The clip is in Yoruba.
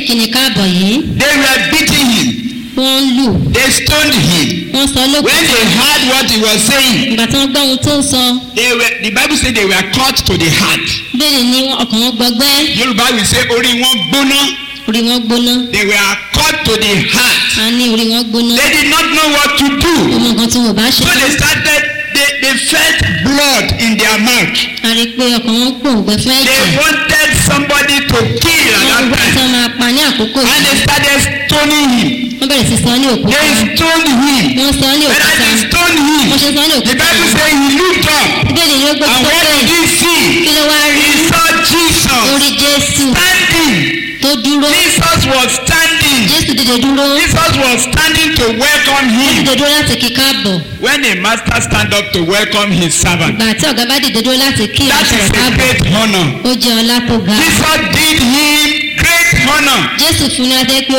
ìkíni káàbọ̀ yìí They were beating him. wọ́n ń lù They stoned him. wọ́n sọ When lókùn they heard what he was saying, ìgbà tí wọ́n gbọ́ ohun tó ń sọ they were, the Bible said they were cut to the heart. bẹ́ẹ̀ ni ọkàn wọn gbọgbẹ́ Yorùbá will say orí wọn gbóná. orí wọn gbóná They were cut to the heart. a ní orí wọn gbóná They did not know what to do. ọmọ nǹkan tí wọn bá ṣe So they started, they, they felt blood in their mouth. a rí i pé ọkàn wọn gbòǹgbẹ fún They ẹ̀jẹ̀ wanted somebody to kill at wọ́n that gbọ́ tí time. wọ́n máa pa ní àkókò And yìí they started stoning him. wọ́n bẹ̀rẹ̀ sí sọ ní òkúta They stoned him. wọ́n sọ ní When òkúta they stoned wọ́n him, ṣe sọ ní the òkúta Bible says he looked up. bẹ́ẹ̀ ni ó gbé And what sókè did he see? kí ló wá rí He saw Jesus orí jésù standing. tó dúró Jesus was standing. jésù dìde dúró Jesus was standing to welcome ó him. dìde dúró láti kí káàbọ̀ When a master stand up to welcome his servant, ìgbà tí ọ̀gá bá dìde dúró láti kí that ìránṣẹ́ is rẹ̀ a káàbọ̀ great honor. ó jẹ́ ọlá tó ga Jesus did him great honor. jésù fún ní adé pé